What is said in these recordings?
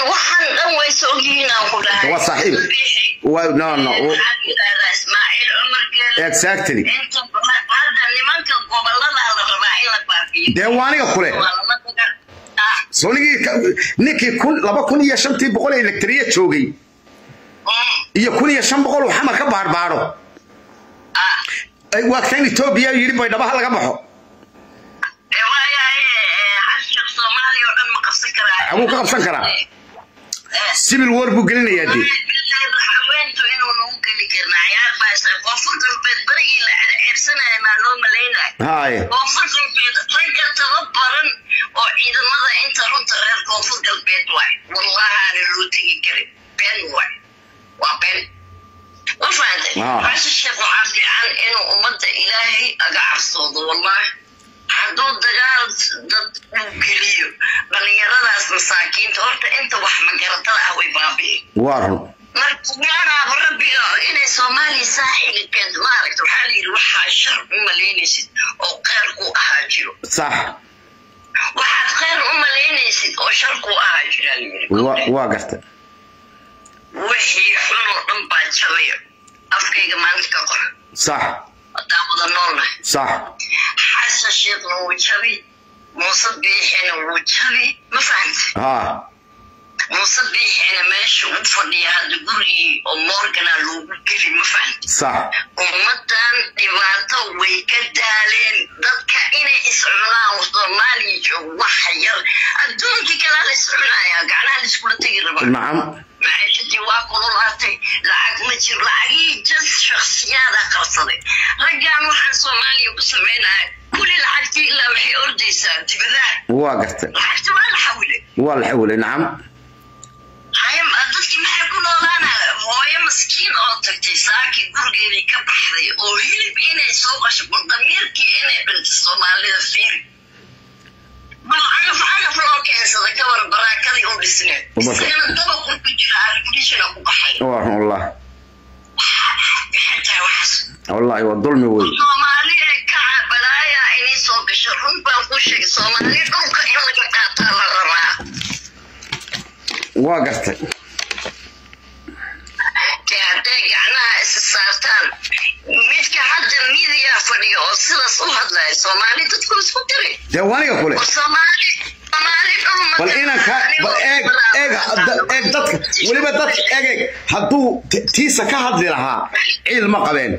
waxaan dhan way soo ogyihiin aan ku dhahay Waa saaxiib. Waa no no. Waxaa yidhahdaa Ismaaciil Cumar Geele. Exactly. Inta badan hadda nimanka gobolada la rabaa in la baabiyo. Dee waa aniga kule. Waa lama daga- Ah, Soonigii ninkii kun laba kun iyo shantii boqol ee elektriya joogay mm, iyo kun iyo shan boqol uu xamar ka baarbaaro. ah. Ay, Waa kan Ethiopia yidhi bay dhabaha laga baxo. Ee, waayahay, ee, xashaq Soomaaliya oo dhan ma qabsan karaa. Wuu ka qabsan karaa. Eh, Civil war buu gelinayaa dee. haweentu inuu nagu geli karin cayaar baa isla koonfur galbeed barigii la ceebsanaya maa loo malaynaya Haye. koonfur galbeed ragga tababaran oo ciidamada inta runta reer koonfur galbeed waay wallahaana loo tegi karin been waay waa been ma fahantay Ah. xasan sheekh waxaa fiican inuu ummadda ilaahay aga cabsoodo wallahi hadduu dagaal dad uu geliyo dhallinyaradaas masaakiinta horta inta wax magaratada ah way baabi'i Waa run. marka yaanaaba rabbiga inay soomaaliya saaxiga keento maaragta waxaa la yidhi waxaa shar u malaynaysid oo kheyr ku ahaa jiro Sax. waxaad kheyr u malaynaysid oo shar ku ahaa jira la yidhi Waa waa gartay. wixii xun oo dhan baa jabaya afkayga maalinta ka qor Sax. haddaan wada noolnahay Sax. xasan sheekhna wuu jabi muuse biixina wuu jabi ma fahanta Ha. muuse biixina meesha u fadhiya hadda gurigii oo morgana loogu geli ma fahanta Sax. ummadan dhibaato way ka daaleen dadka inay iscunaan soomaaliya joogo waxa yar adduunkii kalaa la iscunaya gacnaha la iskula tegi rabaa Nacam. maciishadii waa kululaatay lacag ma jir lacagihii jas shaksiyaada qabsaday raggan waxaan soomaaliya ku samaynaya kuli lacagtii ilaa waxay ordaysaa dibadaha Waa gartay. lacagti waa la xawilay Waa la xawilay nacam. haye dadkii maxay ku noolaana hooyo maskiin oo tagtay saakii gurigeedii ka baxday oo hilib inay soo qasho damiirkii inay dhintay soomaalida fiiri bal cagaf cagaf loo keensada ka war baraakadii u dhisneed Uma- isagana dabaqu ku jira arigdishina ku baxay Waa run wallahi. xataa waxaas Wallahi waa dulmi wey. soomaaliya kaca balaaya inay soo gasho run baan ku sheegay soomaali dhulka in laga qaataa la rabaa Waa gartay. dee hadday gacnaha isa saartaan midka hadda midiya fadhiya oo sidaas u hadlaya soomaali dadku isku diray Dee waa aniga kule. oo soomaali soomaali dhul ma bal inanka bal eeg eeg da- eeg dadka weliba dadka eeg eeg hadduu t- tiisa ka hadli lahaa ciil ma qabeen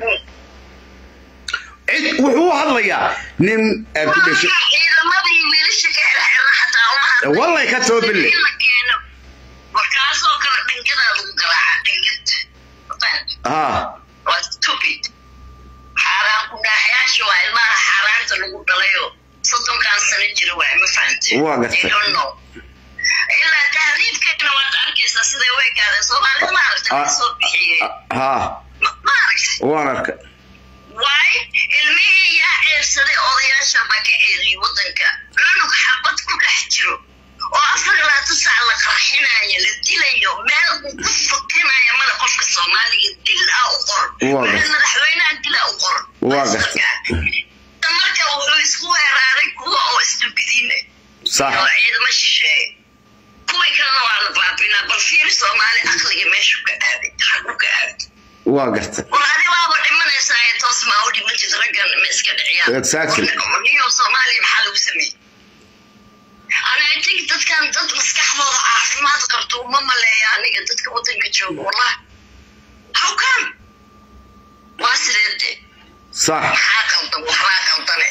cid wuxuu u hadlayaa nin aad ku dhashay ciidamadii wiilasha ka xirxira xataa uma hadlay. Wallahi ka soo bille. In la keeno. markaasoo kale dhangadaa lagu garaaca dhangad ah waa stupid xaaraan ku dhaaxyaasha waa ilmaha xaaraanta lagu dhalayo soddonkan sano jira waa ma fahantay Waa gartay. They don't know. ilaa tahriibkeena waad arkaysaa siday u ekaadeen soomaalida maaragta Ah. laga soo bixiyey ha Ma- maaragta waan arka waay ilmihii yaa ceebsaday odayaasha baa ka ceeliyey wadanka cunug xabad ku dhex jiro oo afar ilaa tusac la qarxinayo la dilayo meel uu ku fakinayo male qofka soomaaliga dil ah u qor Waa meel gartay. madaxweynaha dil ah u qor Waa gartay. marka wuxuu isku weeraaray kuwa oo isdubidiina sax oo ciidamo shisheeye kuwii kalena waa la baabinaa bal fiiri soomaali aqliga meeshu ka aaday xagu ka aaday waa gartay war adi waaba dhimanaysaa ee toos maa u dhimantid raggan ma iska dhiciyaan Exactly. niyo soomaaliya maxaa lagu sameeyey ana i think dadkan dad maskaxdooda caafimaad qabto uma maleeya aniga dadka wadanka jooga wallah how come waa sideede sax maxaa qaldan waxbaa qaldane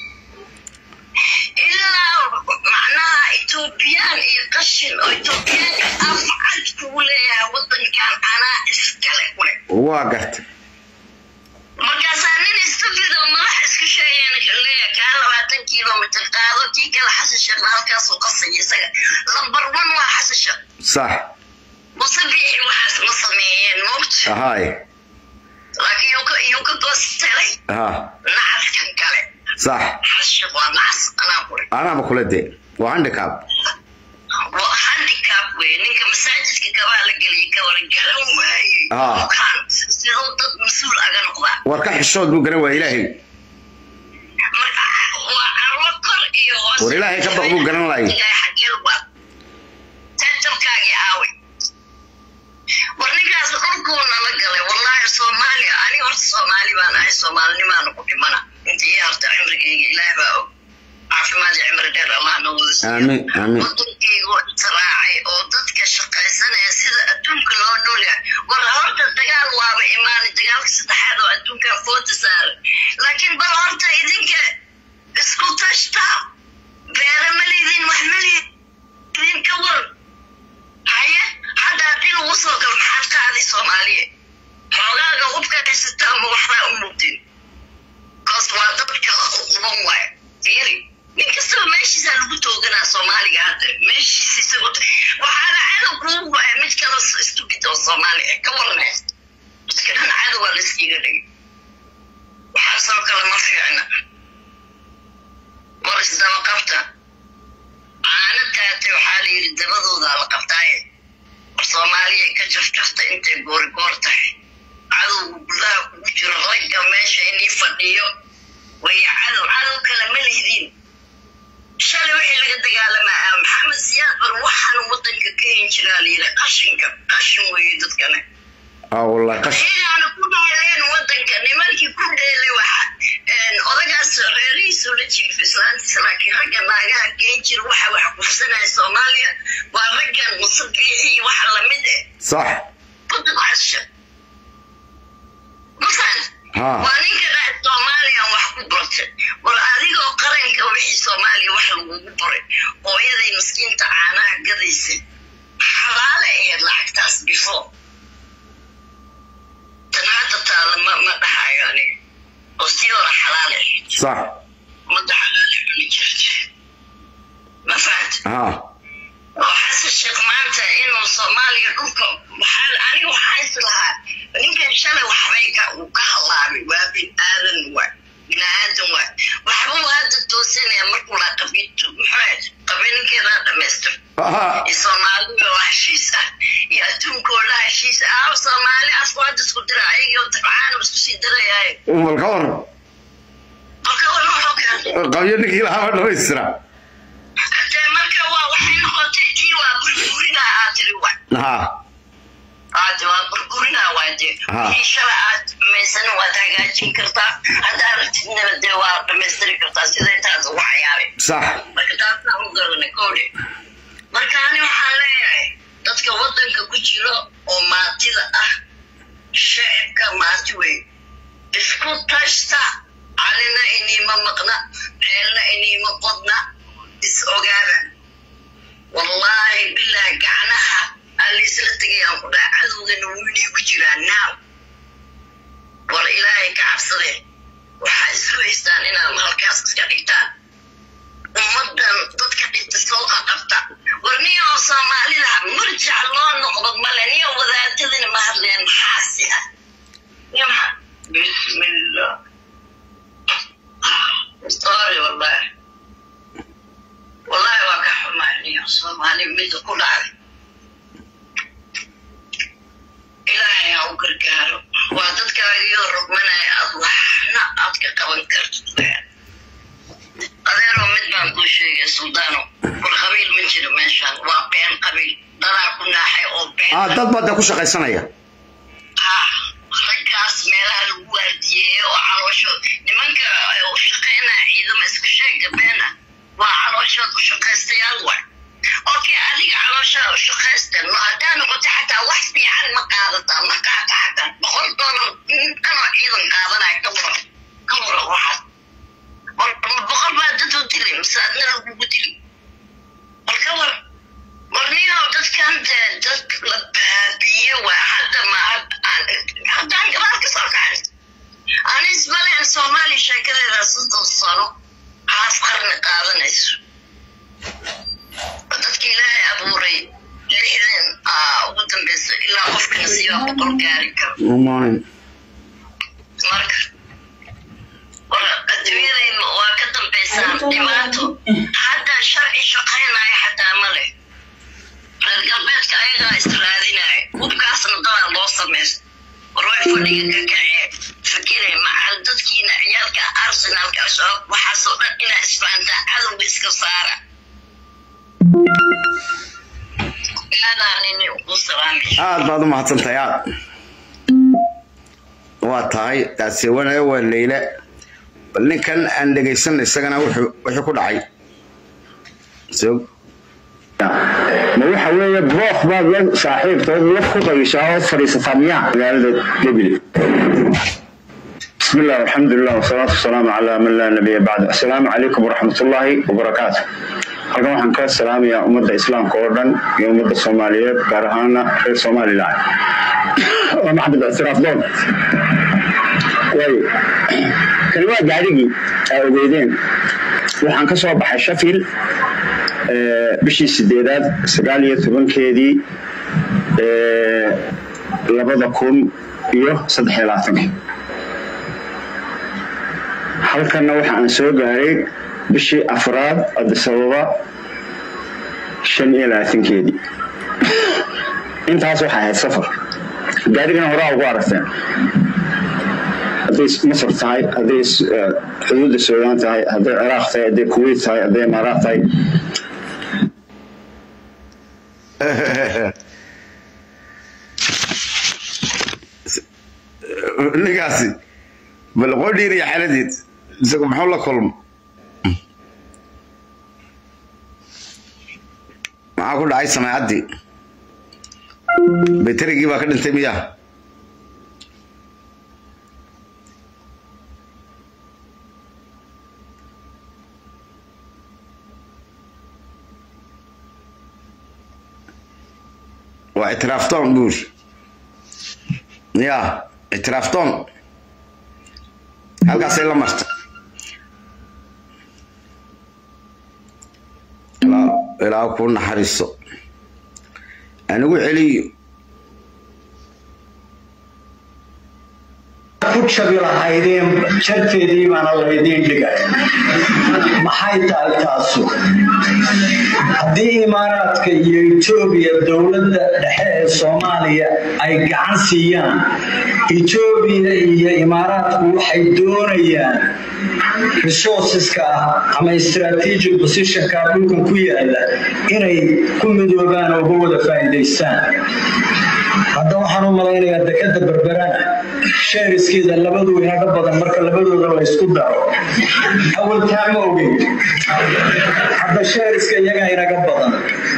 ilaa macnaha etoobiyaan iyo qashin oo etoobiyaanka afcad kugu leeyahay wadankan anaa iskale kule waa gartay markaasaa nin istupid oo madax isku sheegeen leeya kaa labaatan kilomitr qaado kii kale xasan sheekhna halkaasuu qasaya isaga lambar one waa xasan sheekh sax muse biixi waxaas ma sameeyeen moogta ahaay laakiin yuu ka- yuu ka goostelay ha nacaskan kale sax xasan sheekh waa nacas anaa kule anaaba kula dee waa handicap waa handicap wey ninka masaajidka gabaa la geliyay ka wara garan waayey Ah. bukaan siduu dad mas-uul aga noqdaa war ka xishood buu garan waa ilaahay marka waa carwo kor iyo hoos War Ilaahay ka baq buu garan laayay. Ilaahay xaggee waa tajalkaagii aaw siiyo Aamin, aamin. wadankayga oo israacay oo dadka shaqaysanaya sida adduunka loo noolyahay war horta dagaal waaba imaanay dagaalka saddexaad oo adduunka foota saaray laakiin bal horta idinka isku tashta beera ma lidiin wax ma lidiin ka war haye hadda haddii lagu soo galo maxaad qaaday soomaaliya xoogaaga hubka haysataa ma waxbaa u muqdin kaas waa dadka uban waay fiiri nin kastaba meeshiisa lagu tooganaa soomaaliga hadda meeshiisa isagoo waxaana cadow kuugu waaya mid kale stupid oo soomaali ah ka warnays dadka dhan cadow waa layskiga dhigay waxaasoo kale ma fiicna war isdaba qabta caano taatay waxaa la yidhi dabadoodaa la qabtaaye war soomaaliya ka jafjafta intay goorigoor tahay cadowga gudaha kugu jiro ragga meesha inii fadhiyo way cadow cadow kale ma lihdin shalay wixii laga dagaalamaa ah maxamed siyaad bar waxaan wadanka ka hin jiraa la yidhi qashinka qashin weeye dadkane aa wallahi qash iyaana ku dheeleen wadanka nimankii ku dheelay waxa odagaas reerihiisu la jiif islaantiisa laakiin ragga naagaha geen jira waxa wax kufsanaya soomaaliya waa raggan musabiixi iyo waxa lamid eh sax wadan casha mafahant haa waa ninka dhahay soomaaliyan wax ku bartay war adigoo qaranka wixii soomaaliya wax lagugu baray hooyaday miskiinta caanaha gadaysay xalaale ahayd lacagtaas before tan hadda taala ma ma dhahayo aniga oo sii hore xalaale ahayd sax ummadda xalaale cuni jirtay ma fahanta haa oo xasan sheekh maanta inuu soomaaliya dhulka waxaa aniga waxaa is lahaa ninkan shalay waxbay ka uu ka halaabay waa bin aadan waa bin aadan waa waxba uu hadda toosanaya markuu laa qabiintu maxaa qabiinkeedaa dhamaystir haa iyo soomaalida oo heshiis ah iyo adduunkooda heshiis ah aaw soomaali afku hadda isku dira ayagii oo tabcaana isku sii dirayaaye bal ka war marka war wuxuu keenay qabyo ninkii lahaa dhamaystira hadee marka waa waxay noqotay tii waa burburinaa aad tiri wa haa aad waa burburinaa waa dee Ha. wixii shalay aad dhamaysan waad hagaajin kartaa haddaa aragtidnaba dee waa dhamaystiri kartaa siday taas ugu cayaaray sax marka taasaan u garanay kowdhe marka ani waxaan leeyahay dadka wadanka ku jiro oo maatida ah shacibka maati wey isku tashta calina iniima maqna ceelna iniima qodna is ogaada wallaahi bilaahi gacnaha aliisla tegayaan ku dhaha cadowgana wiinii ku jiraa naaw war ilaahay ka cabsade waxaa isu haystaan inaad halkaas iska dhigtaan ummadan dadka dhigta soo qaqabta war niyo oo soomaalida murjac loo noqdo male niyo wadaadadina ma hadleen maxaasi ah niyo maxa bismillah sorry wallahi wallahi waa ka xumaa niyo soomaali mida ku dhacday ilaahay ha u gargaaro waa dadkaagiyoo rogmanaya aad waxna aad ka qaban kartid adeeroo mid baan kuu sheegay suldaano war qabiil ma jiro meeshaan waa been qabiil dadaa ku naaxay oo been aa dad baa dee ku shaqaysanaya ah raggaas meelaha lagu waardiyeeyo oo caloosho nimanka u shaqaynaya ciidamo isku sheega beena waa calooshood u shaqaystayaal wa okay adiga calooshaa u shaqaysta ma haddaa noqoto xataa wax fiican ma qaadataa ma qaata xataa boqol doolar dhanoo ciidan qaadanaya ka waran ka waran waxaas war boqol baa dad u dilay mise adna lagugu dilay war ka waran warniyo dadkan dee dad la baabiye waa hadda ma haddaan gabaal ka soo kacay anis malen soomaaliya sheekadeeda soddon sano haaf qarni qaadanayso dadka ilaahay abuuray lixdan ugu dambeysa ilaa qofka nasiiba boqol gaari karo maalin marka war adduunyadayda waa ka dambaysaan dhibaato hadda sharci shaqaynaya xataa ma leh reer galbeedka ayagaa israadinaya hubkaasna dadaa loo samaysto war way fadhiga ka kacee fakire macal dadkiina ciyaalka arsenalka al-shabaab waxaasoo dhan inaa isfahantaa cadowga iska saara aadaanini ugu salaamay aad baad u mahadsantahay aad waa tahay daasewanayo waa leyle bal ninkan aan dhegaysan isagana wuxuu wuxuu ku dhacay sog ma waxa weeye broof baad la saaxiibtood laf ku qagishaa oo fadhiisataa miyaa magaalada gebile بسم الله والحمد لله والصلاة والسلام على من لا نبي بعد السلام عليكم ورحمة الله وبركاته halkan waxaan ka salaamayaa ummadda islaamka oo dhan iyo ummadda soomaaliyeed gaar ahaana reer somalilan waa maxamed ictiraaf doon waayo kani waa gaadhigii aa ogeydeen waxaan ka soo baxay shafil bishii sideedaad sagaal iyo tobankeedii labada kun iyo saddex iyo labaatankii halkanna waxa aan soo gaaray bishii afraad adisababa shan iyo labaatankeedii intaas waxay ahayd safar gaarigana horaa ugu aragteen hadday masar tahay hadday xuduudda suudaan tahay hadday ciraaq tahay hadday kuwait tahay hadday imaaraat tahay ninkaasi bal qodhiiriya xaladeed isagu muxuu la kulmo maxaa ku dhacay samaacaddii baytarigii baa ka dhintay miyaa waa ictiraaftoon buur ya ictiraaftoon halkaasay la marta ilaa ku naxariiso anigu celiyo ku jabi lahaydeen jarteedii baana laydiin dhigay maxay tahay taasu haddii imaaraadka iyo etoobiya dowladda dhexe ee soomaaliya ay gacan siiyaan etoobiya iyo imaaraadku waxay doonayaan resourceska ah ama strategic positionka dhulkan ku yaala inay ku midoobaan oo uga wada faa'iidaystaan hadda waxaan u malaynayaa dekada berberana sheeriskeeda labadu inaga badan marka labadooda la ysku daro awaltaa ma ogeyn hadda sheeriska iyagaa inaga badan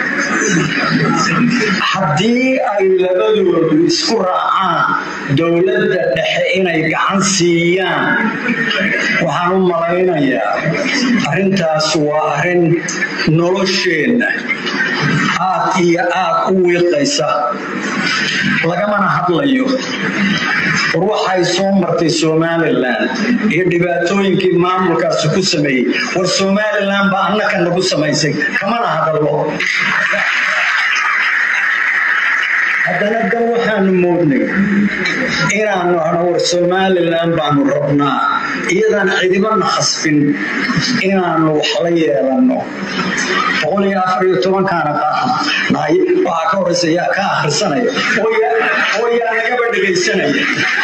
haddii ay labadoodu isku raacaan dowladda dhexe inay gacan siiyaan waxaan u malaynayaa arrintaas waa arrin nolosheenna aad iyo aad u wiiqaysa lagamana hadlayo war waxay soo martay somalilan iyo dhibaatooyinkii maamulkaasi ku sameeyey war somalilan baa annaka nagu samaysay kamana hadallo haddana dan waxaanu moodnay inaanu ano war somalilan baanu rabnaa iyadaan cidibana khasbin inaanu wax la yeelanno boqol iyo afar iyo tobankaana nahay waxaa ka horeysa yaa ka akhrisanaya oo yaa nagaba dhegaysanaya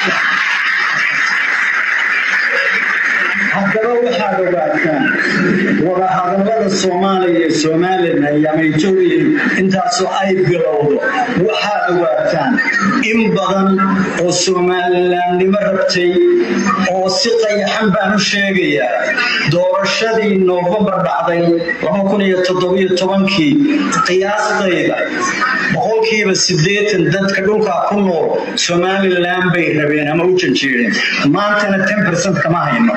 haddaba waxaad ogaataan wadahadallada soomaaliya iyo somalilan iyo ama etoobiya intaasoo ay bilowdo waxaad ogaataan in badan oo somalilandnimo rabtay oo si qayaxan baan u sheegayaa doorashadii noofembar dhacday kii qiyaastayda boqolkiiba sideetan dadka dhulkaa ku nool somalilan bay rabeen ama u janjeereen maantana ten bercent kama hayno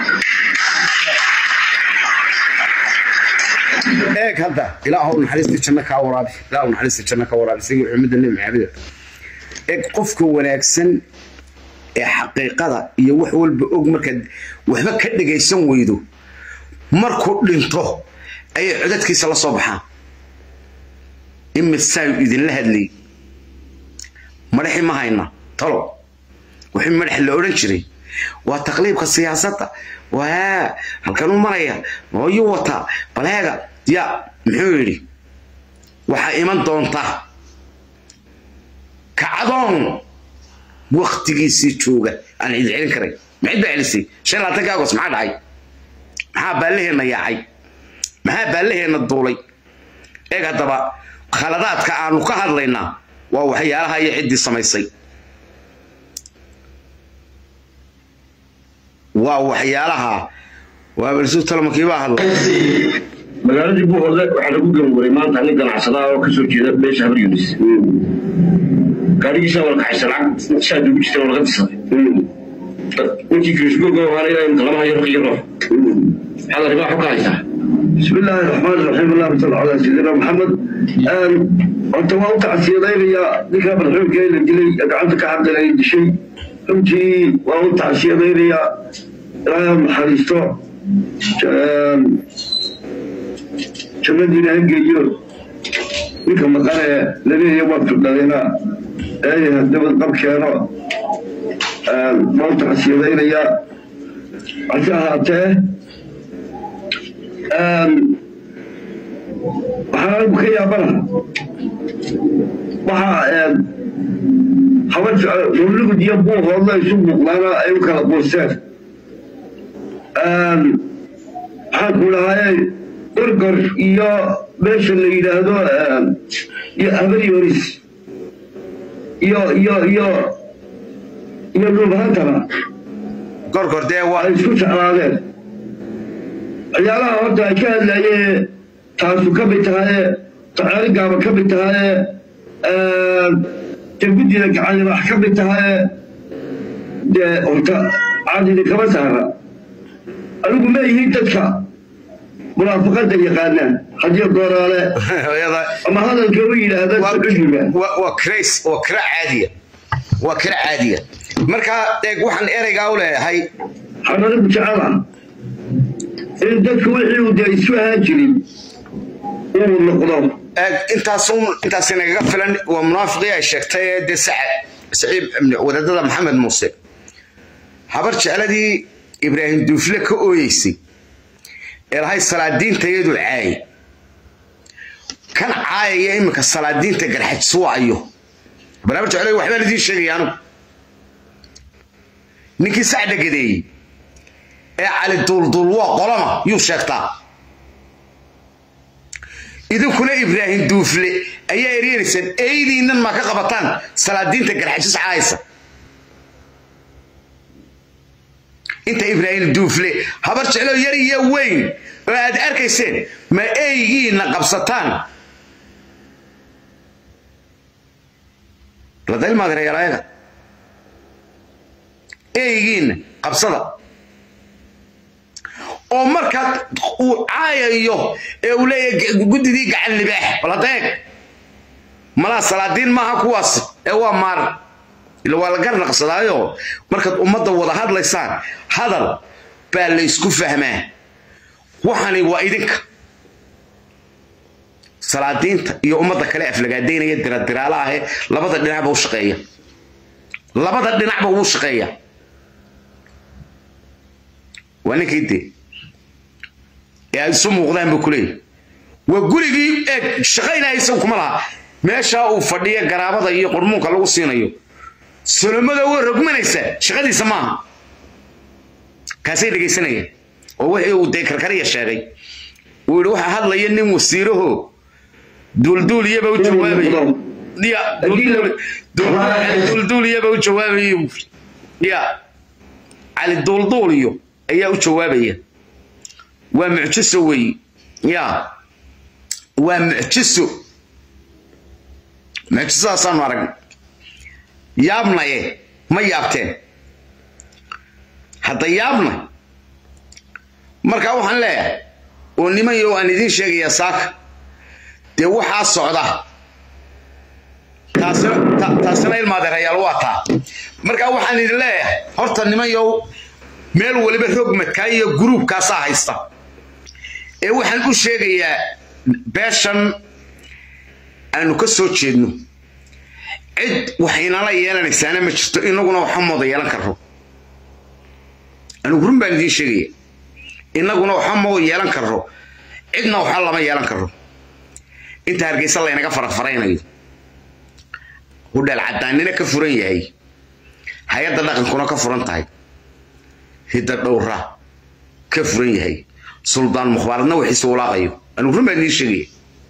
eeg hadda ilaahu naxariista janno kaa waraabi ilaahu naxariista janno ka waraabi sidii xumadda nebi maxamed eeg qofka wanaagsan ee xaqiiqada iyo wax walba og markaad waxba ka dhagaysan weydo markuu dhinto ayay codadkiisa la soo baxaan imisaayu idinla hadlay madaxi ma hayna talo wixii madax la odhan jiray waa taqliibka siyaasadda waa halkan u maraya mooyuu wataa baleega ya muxuu yidhi waxaa iman doonta kacdoon waktigiisii jooga aan cid celin karay ma cid baa celisay shan labaatanka agos maxaa dhacay maxaa baallaheenna yaacay maxaa baallaheenna duulay eeg haddaba khaladaadka aanu ka hadlaynaa waa waxyaalaha iyo ciddii samaysay waa waxyaalaha waa balsu talmankii baa hadlay magaaladii buuhoodle waxaa lagu ganwaray maanta nin ganacsada oo kasoo jeeda beesha habar yunis gaarigiisa waa la kaxaysa lacag shaad ugu jirta oo laga tisaday ninkii kirishbooga waana ilaa imka lama hayo raq iyo roox maxaad arrimaha xog ka haysaa بسم الله الرحمن الرحيم اللهم صل على سيدنا محمد انت waa u tacsiyadaynayaa ninkaa madaxweynkeeda dilay gacanta ka hadlay dishay runtii waa u tacsiyadaynayaa ilaahay ha naxariisto jannadiina ha geeyo ninka maqane laleeya waa turdhadayna ee dabad qab keeno waa u tacsiyadaynayaa hase ahaatee waxaan anigu ka yaabana waxaa haba mawlugud iyo buuhoodla isu muuqdaana ay u kala quusteen waxaan ku dhahaye gorgor iyo meesha la yidhaahdo iyo habaryoris iyo iyo iyo iyo dhulbahantana gorgor dee waa ay isku jeclaadeen ciyaalaha horta ay ka hadlayeen taasu ka mid tahaye taceerigaaba ka mid tahaye jaguddina gacanlibax ka mid tahaye dee horta caadidi kama saara anigu ma yihiin dadka munaafaqada yaqaanaan haddii gooraale ama hadalka u yidhaahda sacudiga waa crace waa kira caadiya waa kira caadiya marka eeg waxaan ereygaa u leeyahay waxaan anigu jecela in dadku wixii uu dee isu ahaan jirin uu noqdo eeg intaas intaas nagaga filan waa munaafiqii ay sheegtay ee dee sacad saciib wadaadada maxamed muuse habar jecladii ibraahim duufle ka ooyeysay ee lahay salaadiinta iyadu caayay kan caayaya iminka salaadiinta garxajsuwayo bal habar jecladi waxbaan idiin sheegaya anugu ninkii sac dhagadeeyey ee cali duulduul waa qolama yuu sheegtaa idinkuna ibraahim duufle ayaa eryanaysaan eydiinnan ma ka qabataan salaadiinta garxajis caaysa inta ibraahim duufle habar jeclo yar iyo weyn oo aad arkayseen ma eygiina qabsataan ladalmaadreyaalayaga eygiina qabsada oo markaa uu caayayo ee uu leeyahay guddidii gacan libaax baladeeg malaa salaadiin maaha kuwaas ee waa maar ila waa la garnaqsadaayo markaad ummadda wada hadlaysaan hadal baa laysku fahmaa waxani waa idinka salaadiinta iyo ummadda kale aflagaadaynaya diradiraala ahe labada dhinacba u shaqeeya labada dhinacba wuu shaqeeya waa ninkii dee ee ay isu muuqdaan buu kuleeyahy waa gurigii eeg shaqaynaya isagu kuma laha meeshaa uu fadhiya garaabada iyo qurmuunka lagu siinayo solomada waa rogmanaysa shaqadiisa maaha kaasay dhegaysanayaan oo wixii uu dee karkariya sheegay uu yidhi waxaa hadlaya nin wasiiraho duulduuliyaba u jawaabaya ya duulduuliyaba u jawaabaya ya cali duulduuliyo ayaa u jawaabaya waa mucjiso weeye ya waa mucjiso mucjisadaasaan aragna yaabnaye ma yaabteen hadda yaabna markaa waxaan leeyahay oo nimanyo aan idiin sheegayaa saaka dee waxaa socda taasina ilmaadeerayaal waa taa markaa waxaan idin leeyahay horta nimanyow meel waliba rogmadkaa iyo gruubkaasaa haysta ee waxaan u sheegayaa beeshan aanu ka soo jeedno cid waxaynala yeelanaysaana ma jirto inaguna waxba mooda yeelan karro anigu run baan idiin sheegaya inaguna waxba moo yeelan karro cidna waxba lama yeelan karro inta hargeysa laynaga farafaraynayo hudheel cadaanina ka furan yahay hay-adda dhaqankuna ka furan tahay hidda dhowra ka furan yahay suldaan mukhbaaradna wixiisa walaaqayo anigu run baan idiin sheegaya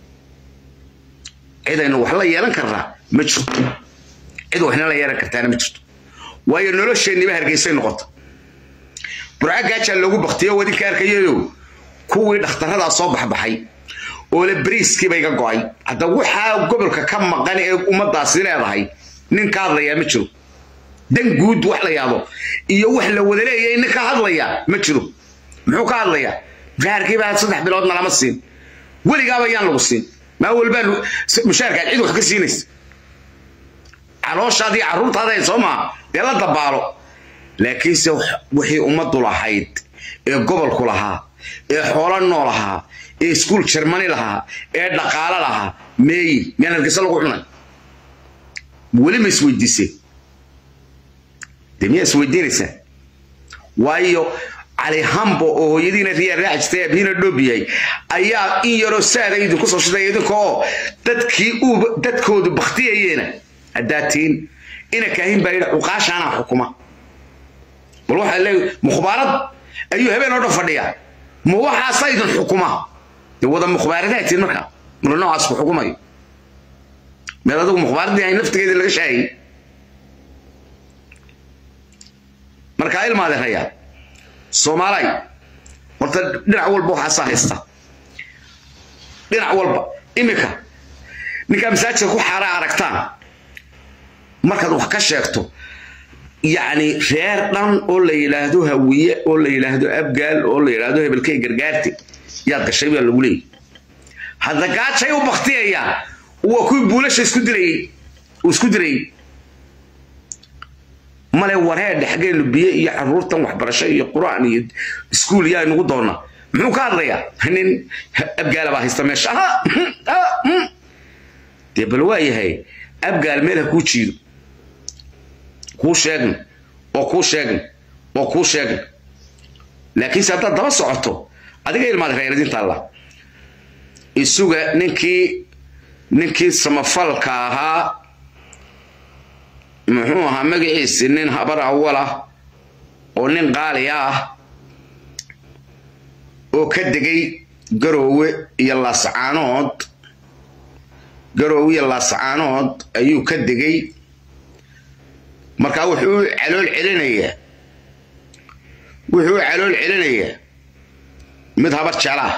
cidaynu wax la yeelan karnaa ma jirto cid waxna la yeelan kartaana ma jirto waayo nolosheenniba hargeysay noqota burca gaajaa loogu baktiyo wadinka arkayayo kuwii dhakhtarradaa soo baxbaxay oo le bariiskii bay ga go'ay hadda waxaa gobolka ka maqan ee ummaddaasi leedahay nin ka hadlayaa ma jiro dan guud wax la yaabo iyo wax la wada leeyahay nin ka hadlaya ma jiro muxuu ka hadlayaa mushaharkii baa saddex biloodna lama siin weligaaba yaan lagu siin maa walbaa mushaharkaad cid wax ka siinaysa calooshaadii carruurtaada soo maa dee la dabaalo laakiinse wixii ummaddu lahayd ee gobolku lahaa ee xoolo nool ahaa ee iskuul jermani lahaa ee dhaqaalo lahaa meeyi miyaan hargeysa lagu cunay weli ma isweydiiseen dee miyaa isweydiinaysaa waayo cali hambo oo hooyadiina riyaa raaci jirtay abhiina dhoob yahay ayaa in yaroo saada idinku soo shiday idinka oo dadkii uu dadkoodu baktiyayeena haddaa tiin ina kaahin baa yidhi cuqaashaanaa xukuma bal waxaa leeyahay mukhbaarad ayuu habeen oo dhan fadhiyaa ma waxaasa idin xukuma dee wada mukhbaaradaa tiin marka marka noocaas ku xukumayo meed adigu mukhbaaradii ahay naftigeedii laga shaayay markaa ilmaade rayaa soomaalay horta dhinac walba waxaasaa haysta dhinac walba imika ninkaa masaajidka ku xaara aragtaan markaad wax ka sheegto yacni reer dhan oo la yidhaahdo hawiye oo la yidhaahdo abgaal oo la yidhaahdo hebelkay gargaarte yaad gashay baa lagu leeyay hadda gaajay u baktiyayaan waa kuwii buulasha isku dilayey uu isku dilayey male wareedhe xaggeenu biyo iyo caruurtan waxbarasho iyo qur'aan iyo iskuul yaa inugu doona muxuu ka hadlayaa nin abgaala baa haysta meesha dee bal waa yahay abgaal meel ha kuu jiido kuu sheegna oo kuu sheegna oo kuu sheegna laakiinse haddaad daba socoto adiga ilmaad reeradinta alla isuga ninkii ninkii samafalka ahaa muxuu ahaa magaciisi nin habar awal ah oo nin qaali ah oo ka degay garoowe iyo laascaanood garoowe iyo laascaanood ayuu ka degay markaa wuxuu u calool celinayaa wuxuu u calool celinayaa mid habar jeclaah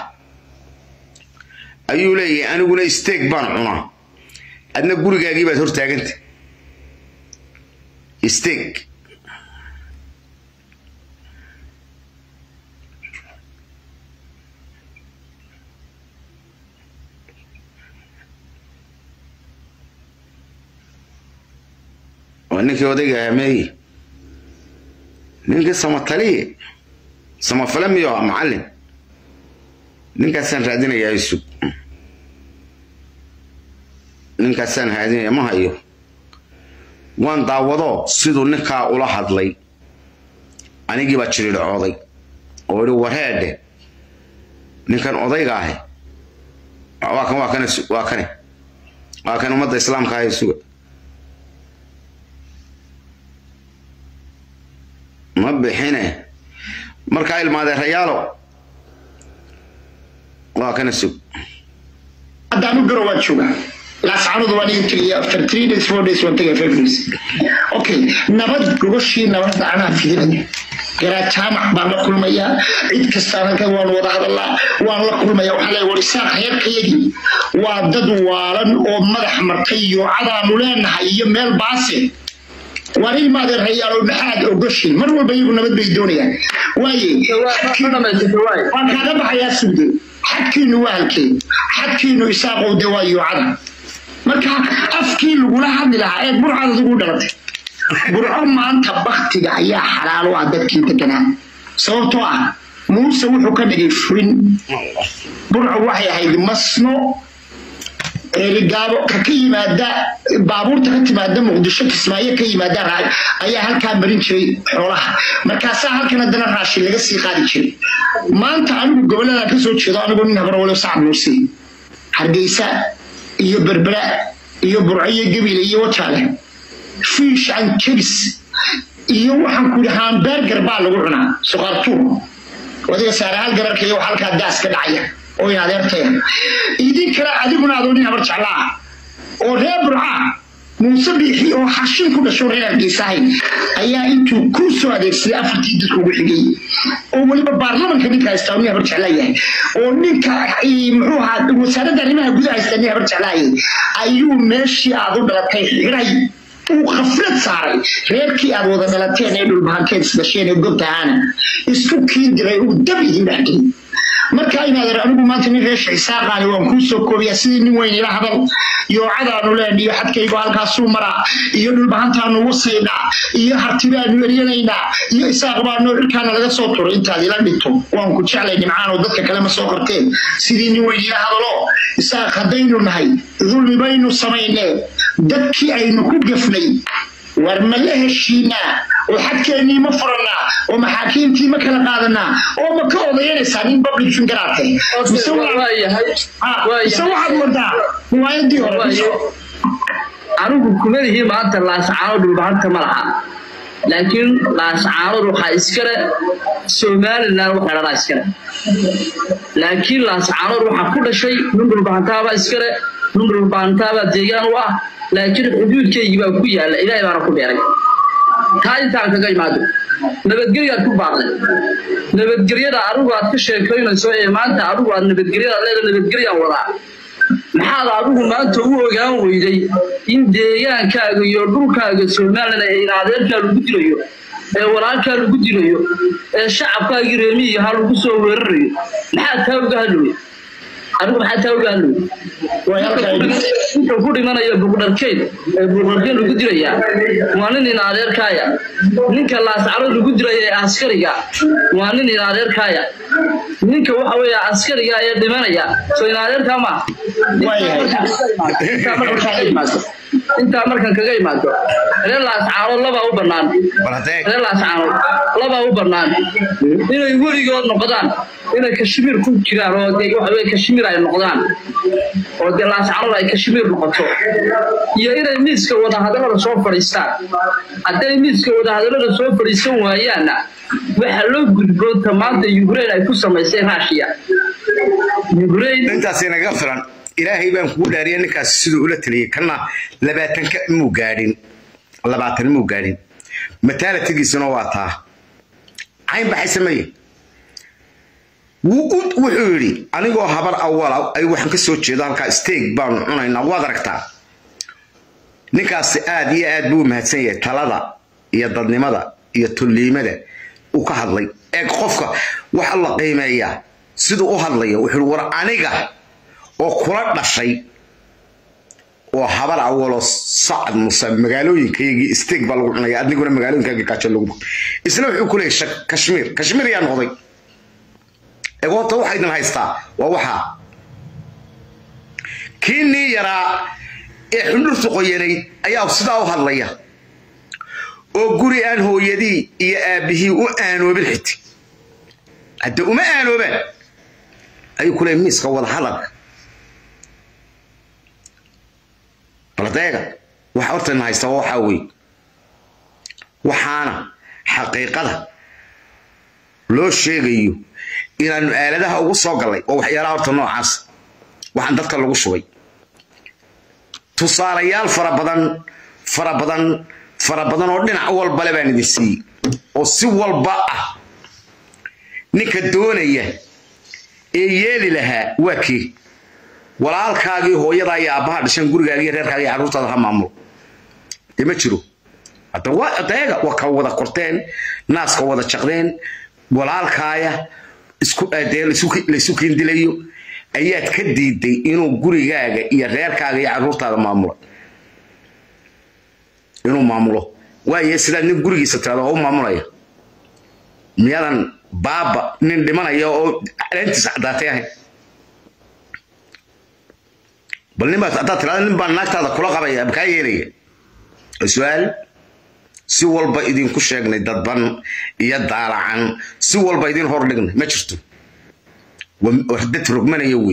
ayuu leeyahay aniguna isteeg baan cunaa adna gurigaagii baad hortaaganta isteeg waa ninkii odayga ameeye ninkii samataliye samafale miyo ah macallin ninkaasaan raadinayaa isug ninkaasaan raadinaya ma hayo waan daawado siduu ninkaa ula hadlay anigii baa jiridhcooday oo idhi wareedhe ninkan odayga ahi waa kan waa kan waa kane waa kan ummadda islaamka ah suga ma bixine markaa ilmaadeerayaalo waa kana sug haddaanu garo waa joogaa laascanudu waan iga tegaya after three days four days waan tegaya five days okay nabad gogoshii nabadda anaa fidinaya garaa jaamac baan la kulmayaa cid kastaan halkan waan wada hadalaa waan la kulmaya waxaa leeya war isaaq heerkayagii waa dad waalan oo madax martay iyo cadaanu leenahay iyo meel baase waan ilmaadeen rayaalo maxaad ogoshin mar walba iyagu nabad bay doonayaan waaye waan kaaga baxayaa sugde xadkiinu waa halkee xadkiinu isaaqow de waa yuucada marka afkii lagula hadli lahaa ee burcad adigu dhalatay burco maanta baktiga ayaa xalaal u ah dadkii deganaa sababtoo ah muuse wuxuu ka dhigay furin burco waxay ahayd masno eeligaabo ka ka yimaada baabuurta ka timaada muqdisho kismaayo ka yimaada ayaa halkaa marin jiray xoolaha markaasaa halkan haddana raashin laga sii qaadi jiray maanta anigu gobolada kasoo jeedo anigu nin habarwalo sacad muuse hargeysa iyo berbera iyo burco iyo gabiile iyo wajaale fiish and chips iyo waxaan ku yidhi hamberger baa lagu cunaa suqaartuur wadiga saarahaal gararka iyo halkaa daas ka dhacaya oo adeertaya idin kale adiguna adoo nin habar jeclaa oo reer burca muuse biixi oo xashin ku dhasho reer hargeysahay ayaa intuu ku soo adeegsaday afartii dadka ugu xigay oo weliba baarlamanka ninka haysta uu habar jeclaa yahay oo ninka muxuu ahaa wasaaradda arrimaha gudaha haysta nin habar jeclaayay ayuu meeshii aad u dhalatay xiray uu khaflad saaray reerkii aad wada dhalateen ee dhulbahanteed isdhasheen ee gobtahaana isku kiin diray uu dab idin dhexgelay marka inaad anigu maanta nin reesha isaaqaani waan kuu soo koobiyaa sidii nin weyn ila hadal yoocadaanu leen iyo xadkaygu halkaasuu maraa iyo dhulbahantaanu wasaynaa iyo hartibaanu eryanaynaa iyo isaaq baanu dhirkaana laga soo turay intaad ila dhigto waan ku jeclay nimcaan oo dadka kale ma soo qorteen sidii nin weyn ila hadalo isaaq haddaynu nahay dulmi baynu samaynee dadkii aynu ku gefnay war ma la heshiinaa oo xadkeennii ma furannaa oo maxaakiimtii ma kala qaadanaa oo ma ka odayanaysaa nin public fingeraate mise waxaad wadaa riwaayadii hore anigu kumadihii maanta laascaano dhulbahanta ma laha laakiin laascaanood waxaa iskale somalilan waxay dhadaa iskale laakiin laascaanood waxaa ku dhashay nin dhulbahantaabaa iskale nin dhulbahantaabaa deegaan u ah laakiin xuduudkeygii baa ku yaalla ilaahay baana ku beeray taa intaan kaga imaado nabadgelyaad ku baaqday nabadgelyada adigu aad ka sheekaynayso ee maanta adigu aad nabadgelyada leeda nabadgelyaan wadaa maxaad adigu maanta u ogaan weyday in deegaankaaga iyo dhulkaaga somalilan ee adeerkaa lagu dilayo ee walaalkaa lagu dilayo ee shacabkaagii reemiyigaha lagu soo weerarayo maxaad taa uga hadlowey adigu maxaa taa uga hadlowey inta ku dhimanaya buqdharkeed ee buqdharkeed lagu dilayaa waa nin in adeerkaaya ninka laascaro lagu dilaya ee askariga waa nin in adeerkaaya ninka waxa weeye askariga ee dhimanaya soo in adeerkaa ma intaa markan kaga imaado reer laascaano labaa u bannaan reer laascaano labaa u bannaan inay weligood noqdaan inay kashmiir ku jiraan oo de waxa weye kashmiir ay noqdaan oo dee laascaanood ay kashmiir noqoto iyo inay miiska wadahadallada soo fadhiistaan hadday miiska wadahadallada soo fadhiisan waayaanna waxaa loo gudboonta maanta ukraine ay ku samaysay russia ukraine intaas inaga filan ilaahay baan kugu dhaariya ninkaasi siduu ula taliyey kana labaatanka muu gaadhin labaatan muu gaadhin mataalatigiisuna waa taa cayn baxay sameeye wuxuu yidhi anigoo habar awala ay waxaan ka soo jeedo halkaa steeg baanu cunaynaa waad aragtaa ninkaasi aad iyo aad buu mahadsan yahay talada iyo dadnimada iyo tulliimada uu ka hadlay ee qofka waxa la qiimeeyaa siduu u hadlayo wuxuu yidhi war aniga oo kula dhashay oo habar awalo sacad muse magaalooyinkayagii steeg baa lagu cunaya adiguna magaalooyinkaagii gaajo lagu isna wuxuu ku leeyahay kashmiir kashmiir yaa noqday egoota waxa idin haystaa waa waxaa kii nii yaraa ee xundhurtu qoyanayd ayaa sidaa u hadlaya oo guri aan hooyadii iyo aabbihii u aanoobin xiti hadda uma aanoobaan ayuu ku leeyahay miiska wada hadalka baladeega waxa hortayna haysta waxaa weeye waxaana xaqiiqada loo sheegayo inaanu aaladaha ugu soo gallay oo waxyaalaha horta noocaas waxaan dadka lagu shubay tusaalayaal fara badan fara badan fara badan oo dhinac walbale baan idin siiyey oo si walba ah ninka doonaya ee yeeli lahaa waa kii walaalkaagii hooyadaa iyo aabbaha dhashan gurigaaga iyo reerkaaga iyo carruurtaada ha maamulo dee ma jiro hadda waa adeega waa ka wada korteen naaska wada jaqdeen walaalkaaya isku dee laysu kindilayo ayaad ka diiday inuu gurigaaga iyo reerkaaga iyo carruurtaada maamulo inuu maamulo waaye sidaad nin gurigiisa tirada oo u maamulaya miyadan baaba nin dhimanaya oo caleentiisa caddaatay ahayn bal nin baad haddaad tirada nin baan naagtaada kula qabaya makaa yeelaya su-aal si walba idinku sheegnay dadban iyo daalacan si walba idin hor dhignay ma jirto dad rogmanaya wey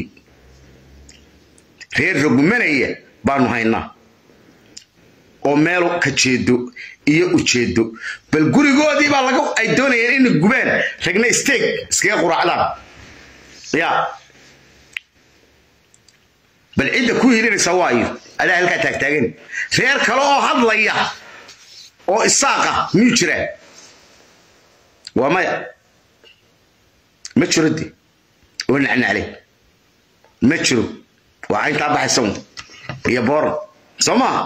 reer rogmanaya baanu haynaa oo meel ka jeedo iyo ujeedo bal gurigoodii baa laga ay doonayeen inay gubaan ragna steeg iskaga quraacdaan ya bal cidda ku hilinaysa waayo adaa halkaa taagtaagan reer kale oo hadlaya oo isaaqa miyuu jiraa waa maya ma jiro de oo nacnacle ma jiro waa cayntaa baxaysa un iyo booran soo maaha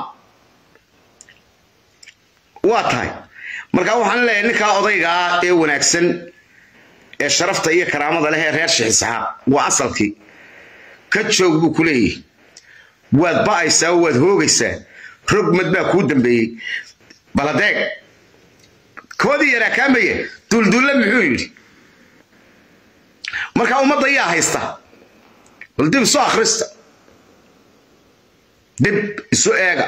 waa tahay marka waxaan leeyahay ninkaa odaygaa ee wanaagsan ee sharafta iyo karaamada leh ee reer shixisaxaaq waa asalkii ka joog buu ku leeyahay waad ba'aysaa oo waad hoogaysaa rogmad baa kuu dambeeyey baladeeg koodii yaraa kaamaya duulduulle muxuu yidhi marka ummadda yaa haysta bal dib isu akhrista dib isu eega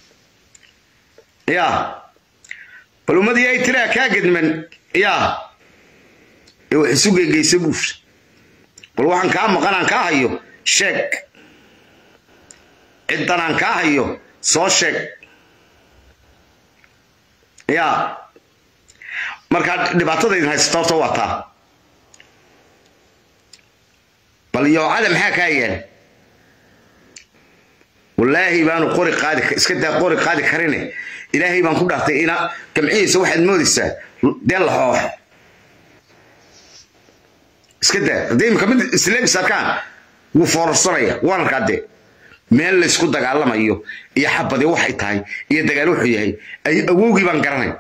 yaa bal ummadii ay tiraa kaa gedman yaa ee wax isu geegeysa buuf bal waxaan kaa maqanaan kaa hayo sheeg ciddanaan kaa hayo soo sheeg yaa markaa dhibaatada idin haysato horta waa taa bal yoocada maxaa kaa yaala wallaahi baanu qori qaadi iska daa qori qaadi karine ilaahay baan ku dhaartay ina gamcihiisa waxaad moodaysaa dee la xoox iska daa haddii imika mid isleebis arkaan wuu foorarsanaya waan arkaa dee meel laysku dagaalamayo iyo xabadi waxay tahay iyo dagaal wuxuu yahay awowgii baan garanay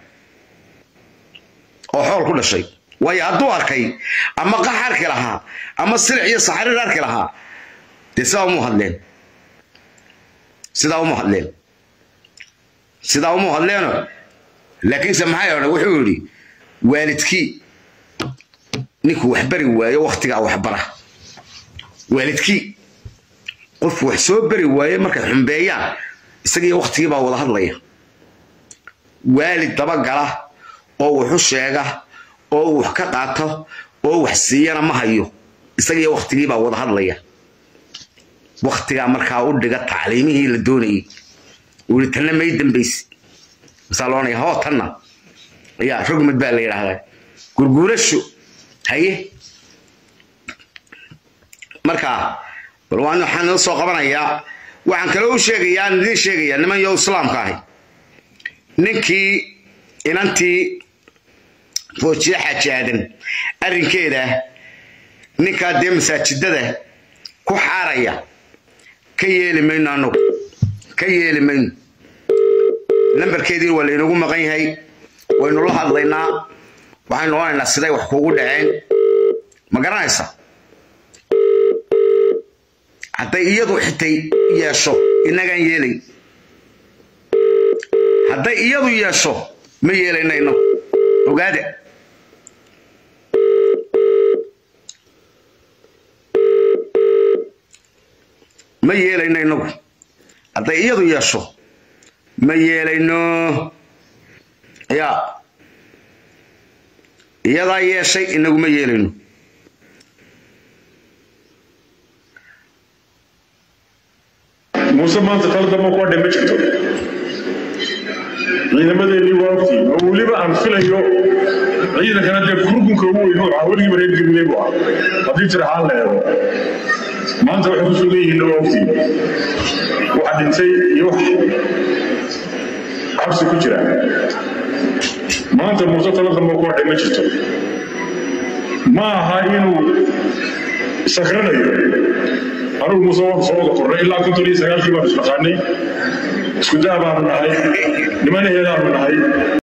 oo xool ku dhashay waayo hadduu arkay ama qax arki lahaa ama silic iyo saxariir arki lahaa dee sidaa uma hadleen sidaa uma hadleen sidaa uma hadleeno laakiinse maxay odhan wuxuu yidhi waalidkii ninkuu wax bari waayo wakhtigaa waxbara waalidkii qof wax soo bari waaye markay xumbeeyaan isagiiyo wakhtigii baa wada hadlaya waalid dabagala oo wuxu sheega oo wax ka qaato oo wax siiyana ma hayo isagiiyo wakhtigii baa wada hadlaya wakhtigaa markaa u dhiga tacliimihii la doonayay uu yihi tanna may dambaysi masaa loonaya hoo tanna ayaa rogmad baa la yidhaahdaa gurguurasho haye markaa bal waan waxaan noo soo qabanayaa waxaan kaloo u sheegayaa aan idiin sheegayaa niman yo islaamka ahi ninkii inantii foojiye xaaji aadan arrinkeeda ninkaa dee masaajidada ku xaaraya ka yeeli mayno annagu ka yeeli mayno lambarkeediina waa laynagu maqan yahay waynu la hadlaynaa waxaynu odhanaynaa siday wax kuugu dhaceen ma garanaysa hadday iyadu xitay yeesho inagaan yeelay hadday iyadu yeesho ma yeelayno inagu ogaada ma yeelayno inagu hadday iyadu yeesho ma yeelayno ya iyadaa yeeshay inagu ma yeelayno muuse maanta tala dambe kuwa dhima jirto ciidamadeennii waa ogtiin oo weliba aan filayo ciidankana dee kurgunka ugu weyn oo weligiiba reer gabiley bu ah haddii jira xaan la eego maanta waxay kusoo leeyihiin waa ogtiin waxa dhintay iyo wax cabsi ku jira maanta muuse tala dambe kuwa dhima jirto ma aha inuu sakranayo anugu muuse waan soo wada kornay ilaa konton iyo sagaalkii baanu isnaqaanay isku daa baanu nahay nimanaheedaanu nahay